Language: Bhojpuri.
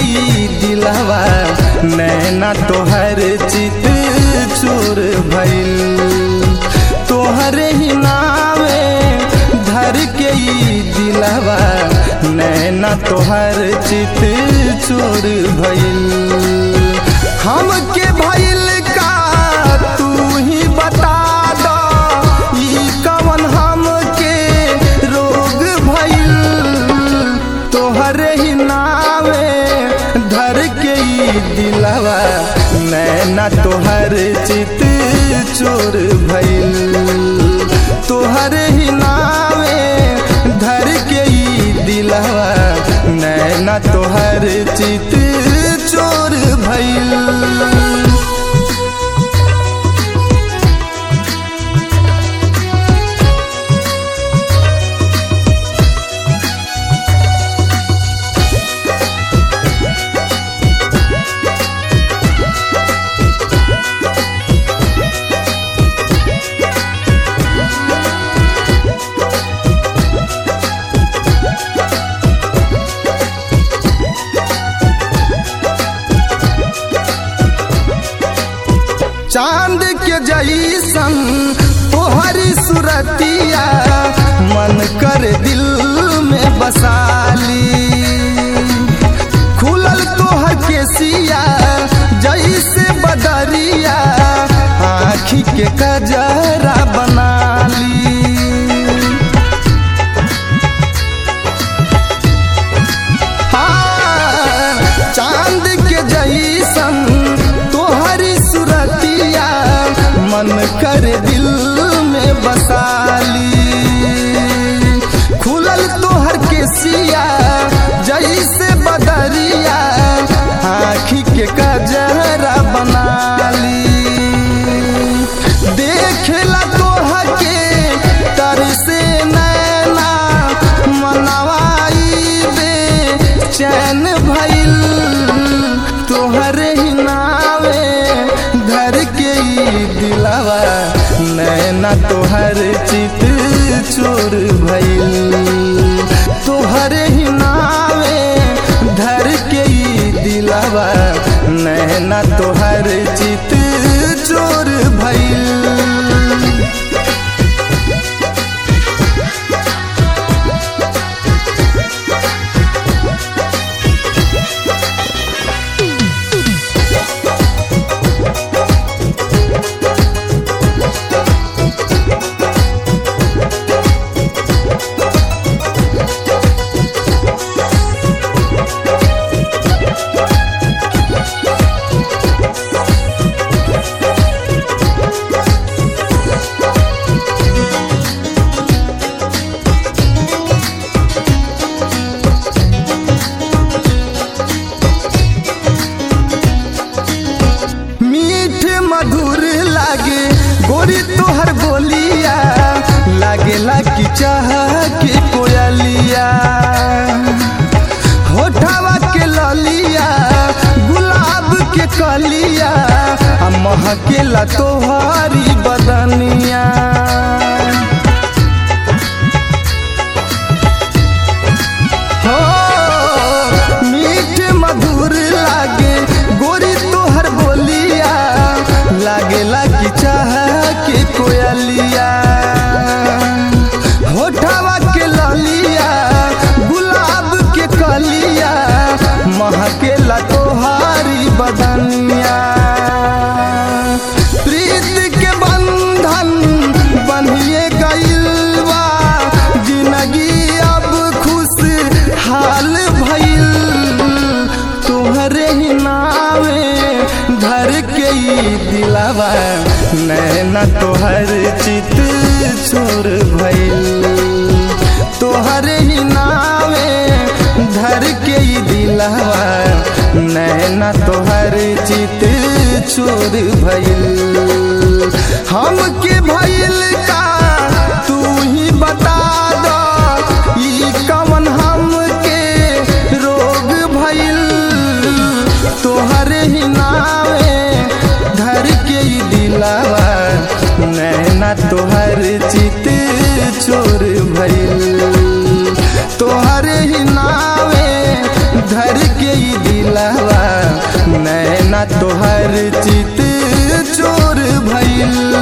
ई दिलावा नैना तोहर चित चोर भइल तोहरे ही नावे धर के ई दिलावा नैना तोहर चित चोर भइल हमके भइल का तू ही बता दो ई कवन हमके रोग भइल तोहरे ही नावे धर के ई दिलावा नैना तोहर चित चोर भइल तोहरे ही नावे धर के ई दिलावा नैना तोहर चित चोर भइल चांद के जैसन तोहरी सुरतिया मन कर दिल में बसाली खुलल तोहर के सिया जैसे बदरिया आँखी के कजरा बनाली हाँ, चांद के जैसन तोहरी सुरतिया मन कर दिल में बसाली खुलल तोहर के सिया जैसे बदरिया आँखी के कजरा बनाली देखला तोहर के तर से नैना मनवाई बे चैन भइल तोहरे ही नावे धर के ई दिलावा नैना तोहर चित चोर भइल तोहरे ही नावे धर के ई दिलावा नैना तोहर चित चोर भइल मीठ मधुर लागे गोरी तोहर बोलिया लागेला कि चाह के कोयलिया होठवा के ललिया गुलाब के कलिया आ महकेला तोहरी बदनिया हो मीठ मधुर लागे गोरी तोहर बोलिया लागेला कि चाह के कोयलिया होठवा के ललिया गुलाब के कलिया महकेला तोहारी बदनिया प्रीत के बंधन बनिए गइल बा जिंदगी अब खुश हाल भइल तोहरे ही नावे धर के ई दिलावा नैना तोहर चित छोर भइल तोहरे ही नावे धर के ई दिलावा नैना तोहर चित छोर भइल हमके भइल का तू ही बता दो ई कवन हमके रोग भइल तोहरे ही नावे धर के ई दिलावा नैना तोहर चित चोर भइल तोहरे ही नावे धर के ई दिला नैना तोहर चित चोर भइल